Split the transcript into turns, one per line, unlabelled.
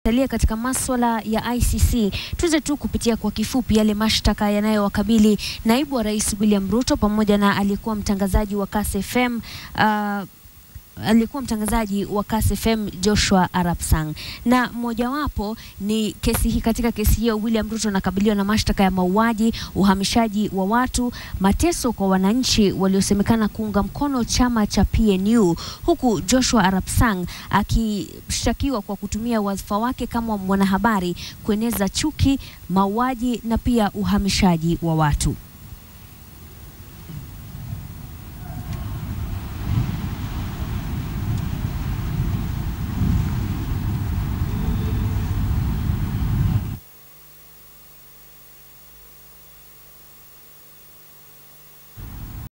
Talia katika maswala ya ICC, tuweze tu kupitia kwa kifupi yale mashtaka yanayowakabili naibu wa rais William Ruto pamoja na aliyekuwa mtangazaji wa Kass FM uh, alikuwa mtangazaji wa Kass FM Joshua Arap Sang, na mojawapo ni kesi hii. Katika kesi hiyo, William Ruto anakabiliwa na mashtaka ya mauaji, uhamishaji wa watu, mateso kwa wananchi waliosemekana kuunga mkono chama cha PNU, huku Joshua Arap Sang akishtakiwa kwa kutumia wadhifa wake kama mwanahabari kueneza chuki, mauaji na pia uhamishaji wa watu.